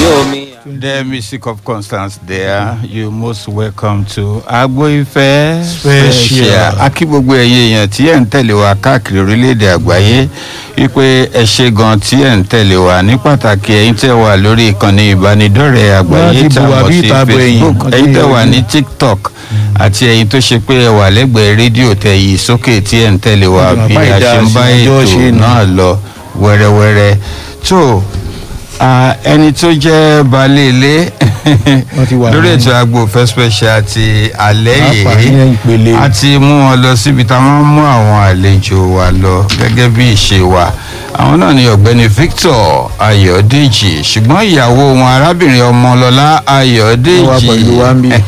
omi. The music of Constance there. You most welcome to Agbo Ife Special. A kí gbogbo ẹ̀yin èèyàn tí ẹ̀ ń tẹ̀lé wa káàkiri orílẹ̀-èdè àgbáyé wípé ẹ ṣe gan tí ẹ̀ ń tẹ̀lé wa ní pàtàkì ẹ̀yin tẹ̀ wà lórí ìkànnì ìbánidọ́rẹ̀ẹ́ àgbáyé Wọ́n ti tá a bu mọ̀ àbí sí ìtàbọ̀ ẹ̀yìn. Facebook Wọ́n ti ẹ̀yin tẹ̀ rí wà ojú. ní TikTok àti ẹ̀yin tó ṣe pé ẹ wà lẹ́gbẹ̀ẹ́ rédíò tẹ̀ yìí sókè tí ẹ̀ ń tẹ̀lé wa Wọ́n ti bí mọ̀ a bá ṣe ń bá ìdá ètò àṣìjọ́ ṣe ni. náà lọ wẹ́rẹ́wẹ́rẹ́ tó ah, ẹni tó jẹ́ baálé ilé Wọ́n ti wà lórí ní- ètò Agbo Ìfẹ́ special ti alẹ́ Pàápàá ní yìí ìpele. a ti mú wọn lọ síbi tá a máa ń mú àwọn àlejò wa lọ gẹ́gẹ́ bí ìṣe wa àwọn náà ni ọ̀gbẹ́ni Victor Ayọ̀dèjì ṣùgbọ́n ìyàwó wọn arábìnrin Ọmọlọ́lá Ayọ̀dèjì Wọ́n wà pẹ̀lú wa ń bí.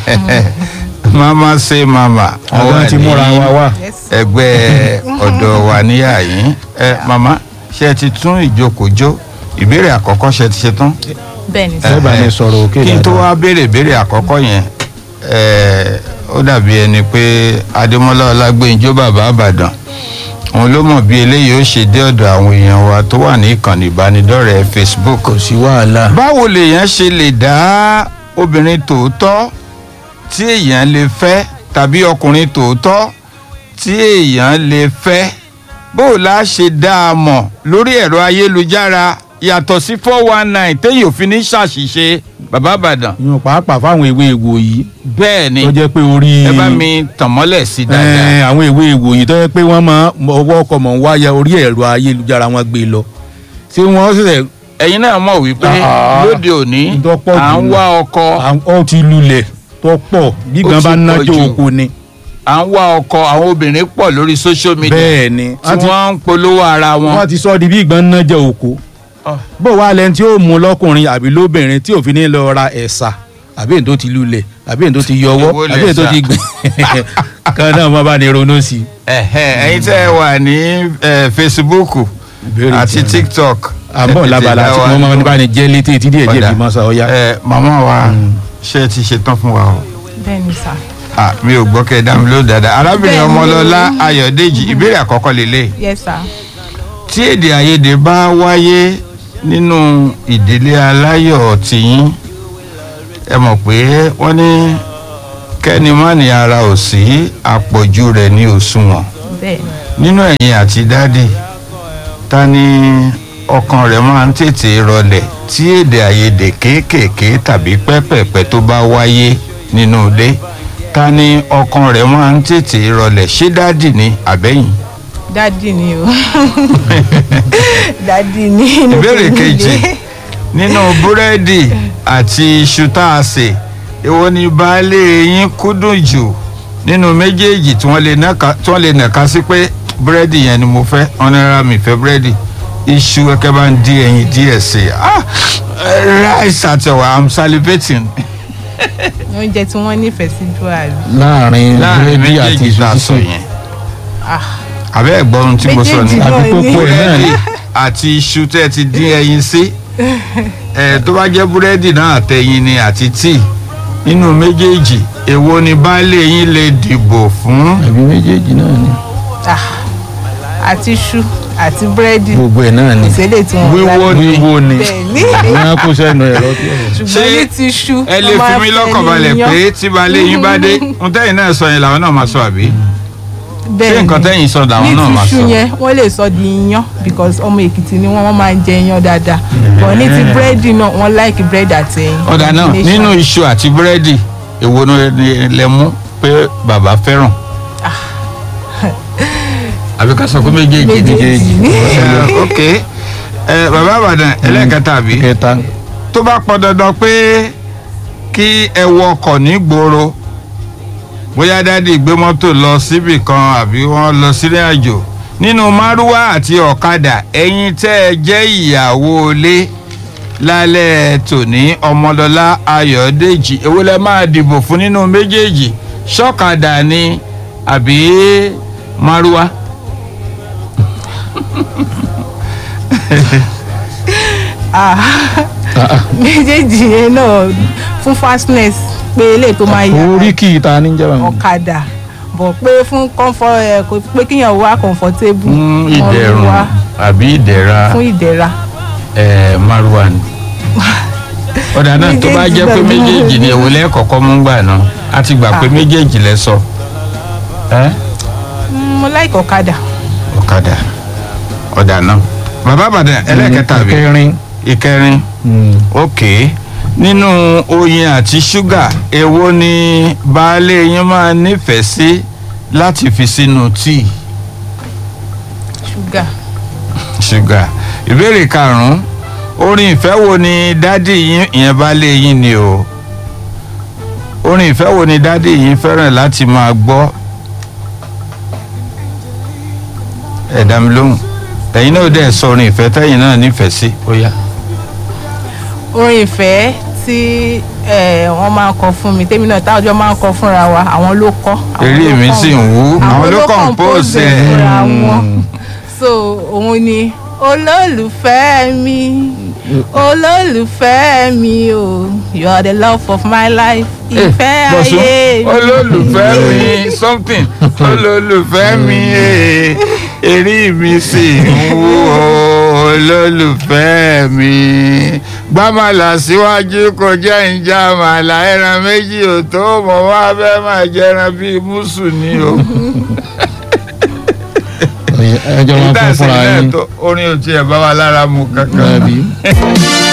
mama say mama wọ́n àwọn wà ti múra ní wa wá. ẹgbẹ́ ọ̀dọ̀ wa níyà yín ẹ mama ṣé ẹ ti tún ìjókòó ìbéèrè àkọ́kọ́ ṣe ti ṣe tán bẹ́ẹ̀ni Ẹ bá mi sọ̀rọ̀ òkè kí n tó dáadáa. wá béèrè béèrè àkọ́kọ́ yẹn eh, ó dàbí ẹni pé adémọ́lá ọlágbèǹjọ́ bàbá àbàdàn òun ló mọ̀ bí eléyìí ó ṣe dé ọ̀dọ̀ àwọn èèyàn wa tó wà ní ìkànnì ìbánidọ́rẹ̀ẹ́ facebook kò sí wàhálà. báwo lèèyàn ṣe lè dá obìnrin tòótọ́ tí èèyàn lè fẹ́ tàbí ọkùnrin tòótọ́ tí èèyàn lè fẹ́ bó la ṣe dá a mọ̀ lórí ẹ̀rọ ayélujára yàtọ̀ sí four one nine téèyàn ò fi ní ṣàṣìṣe bàbá àbàdàn yíyan pàápàá fáwọn ewé egbò yìí bẹ́ẹ̀ ni tó jẹ́ pé orí. ẹ bá mi tàn mọ́lẹ̀ sí dáadáa Ẹ, àwọn ewé egbò yìí tó jẹ́ pé wọ́n máa ọwọ́ ọkọ̀ mọ̀ ń wáyà orí ẹ̀rọ ayélujára wọn gbé lọ. ṣé wọ́n ṣẹ̀ṣẹ̀ ẹ̀yin náà mọ̀ wípé Ah, lóde òní tó pọ̀ à jù ń nù. wá ọkọ ọ ti lulẹ̀ tó pọ̀ bí Ó gan ti bá pọ̀ nájọ́ jù. oko ni. à ń wá ọkọ àwọn obìnrin pọ̀ lórí social media bẹ́ẹ̀ ni tí wọ́n ń polówó ara wọn. wọ́n ti sọ di bí ìgbọ́n nájọ́ oko. Ah. bó wàá lẹni tí ó mú lọ́kùnrin àbí lóbìnrin tí òfin ní lọ ra ẹ̀sà àbí èyí tó ti lulẹ̀ àbí èyí tó ti yọwọ́ Èwo àbí èyí tó lẹ̀sà? ti gbìn kan náà wọ́n bá ní ronú sí i. Ẹ̀hẹ́, ẹ̀yin tẹ́ ẹ wà ní eh, Facebook Ìbéèrè àti tí- TikTok. àbọ̀ labala tí wọ́n máa ń bá ní jẹ́ létí etí díẹ̀ díẹ̀ Ọ̀dà. bí mọ́sá ọ̀yá. Ẹ, màmá wa ṣé ẹ ti ṣetán fún wa o bẹ́ẹ̀ni sà Ah, mi ò gbọ́ kẹ́ ẹ dá mi ló dáadáa arábìnrin Bẹ́ẹ̀ni. ọmọlọ́lá ayọ̀dèjì ìbéèrè àkọ́kọ́ lélẹ̀ yes sà tí èdè àìyedè bá wáyé nínú ìdílé aláyọ̀ tìyín ẹ mọ̀ pé wọ́n ní kẹ́ni má ní ara ò sí àpọ̀jù rẹ̀ ní òṣùwọ̀n bẹ́ẹ̀ni nínú ẹ̀yin àti dádì ta ni ọkàn rẹ̀ máa ń tètè rọlẹ̀ tí èdè àìyedè kéékèèké tàbí pẹ́pẹ̀pẹ́ tó bá wáyé nínú ilé ta ni ọkàn rẹ̀ máa ń tètè rọlẹ̀ ṣé dádì ni àbẹ́yìn. dádì ni o dádì ni inú ìbéèrè tèmi kejì le. nínú búrẹ́dì àti iṣu tá a sè èwo ni baálé yín kúndùn jù nínú méjèèjì tí wọ́n lè nàka tí wọ́n lè nàka sí pé búrẹ́dì yẹn ni mo fẹ́ wọn ní rárá mi fẹ́ búrẹ́dì iṣu ẹ̀kẹ́ bá ń dín ẹyin díẹ̀ sí i ah rice àtẹ̀wà i'm salivating oúnjẹ tí wọ́n nífẹ̀ẹ́ sí jù àrí láàrin láàrin búrẹ́dì àti méjèèjì tá a sọ ìṣòṣìṣẹ́ yẹn àbẹ́ ẹ̀gbọ́n ohun tí mo sọ ni Méjèèjì náà àbí ni. kókó ẹ̀ náà ni. búrẹ́dì àti iṣu tẹ́ ẹ ti dín ẹyin sí ẹ tó bá jẹ́ búrẹ́dì náà àtẹyin ni àti tíì nínú méjèèjì èwo ni baálé yín lè dìbò fún àbí méjèèjì náà ni Ah, àti iṣu àti búrẹ́dì gbogbo ẹ̀ náà ni ìṣẹ̀lẹ̀ tí wọ́n Wíwó ni. wíwo ni bẹ́ẹ̀ni wọ́n á kó sẹ́nu ẹ̀rọ tí ọ̀rọ̀ ṣùgbọ́n ní ti iṣu ẹ lè wọ́n fi máa mí fẹ́ lọ́kàn ní balẹ̀ iyán. pé tí baálé yín bá dé ohun tẹ́yìn náà sọ yẹn làwọn náà máa sọ àbí ṣé Bẹ́ẹ̀ni. nǹkan tẹ́yìn sọ làwọn náà máa ní ti sọ iṣu yẹn wọ́n lè sọ di iyán because ọmọ èkìtì ni wọ́n wọ́n máa ń jẹ iyán dáadáa but ní ti búrẹ́dì náà wọ́n like búrẹ́dì àti ẹyin. ọ̀dà náà Combination. nínú iṣu àti búrẹ́dì èwo ni lẹ mú pé bàbá fẹ́ràn àbí ká sọ pé méjèèjì ni méjèèjì ní. Eh, ok Eh, bàbá àbàdàn ẹlẹ́ẹ̀kẹta àbí kẹta tó bá pọn dandan pé kí ẹ wọ ọkọ̀ nígboro bóyá dádì gbé mọ́tò lọ síbì kan àbí wọ́n lọ sílé àjò nínú márúwá àti ọ̀kadà ẹ̀yin tẹ́ ẹ jẹ́ ìyàwó ilé lálẹ́ tòní ọmọlọ́lá ayọ̀dèjì èwo lẹ máa dìbò fún nínú méjèèjì ṣọ́kadà ni àbí márúwá. Ah, méjèèjì yẹn náà fún fastness pé eléyìí tó máa yára orí kì í ta ní jẹ́ báwọn. ọ̀kadà bọ̀ pé fún comfort ẹ̀ kò pé kíyàn wá comfortable fún wọ́n ìdẹ̀rùn wá àbí ìdẹ̀ra fún ìdẹ̀ra ẹ̀ márúwá ni. ọ̀dà náà tó bá jẹ́ pé méjèèjì ni èwo lẹ́ẹ̀kọ̀kọ́ mú gbà náà a ti gbà pé Ah. méjèèjì lẹ sọ ẹ́ mo like ọ̀kadà ọ̀kadà ọ̀dà náà bàbá àbàdàn ẹlẹ́ẹ̀kẹta àbí kẹrin ìkẹrin ok nínú oyin àti ṣúgà èwo ni baálé yín máa nífẹ̀ẹ́ sí láti fi sínú tíì ṣúgà ṣúgà ìbéèrè karùnún orin ìfẹ́ wo ni dádì yín ìyẹn baálé yín ni o orin ìfẹ́ wo ni dádì yín fẹ́ràn láti máa gbọ́ ẹ dá mi lóhùn ẹ̀yin náà dẹ̀ sọ orin ìfẹ́ tẹ́yin náà nífẹ̀ẹ́ sí ó yá. orin ìfẹ́ tí eh, wọ́n máa ń kọ fún mi tèmi náà táwọn ọjọ́ máa ń kọ fúnra wa àwọn ló kọ. àwọn eré ló mi kọ- sì ń wú àwọn ló compose compose ẹ̀. fúnra wọn so òun ni olólùfẹ́ mi olólùfẹ́ mi o you are the love of my life ìfẹ́ Bọ̀sún, ayé mi. olólùfẹ́ mi something olólùfẹ́ mi eh, eré mi sì ń wú o, olólùfẹ́ mi gbàmàlà síwájú kò jẹ́ ìjà màlà ẹran méjì ò tó mọ̀ wá fẹ́ máa jẹran bíi mùsù ni o. ẹjọ́ máa ń ìdá fún fúnra ìsìn yín náà tó orin ò tiẹ̀ bá wa lára mu kankan. ẹbí.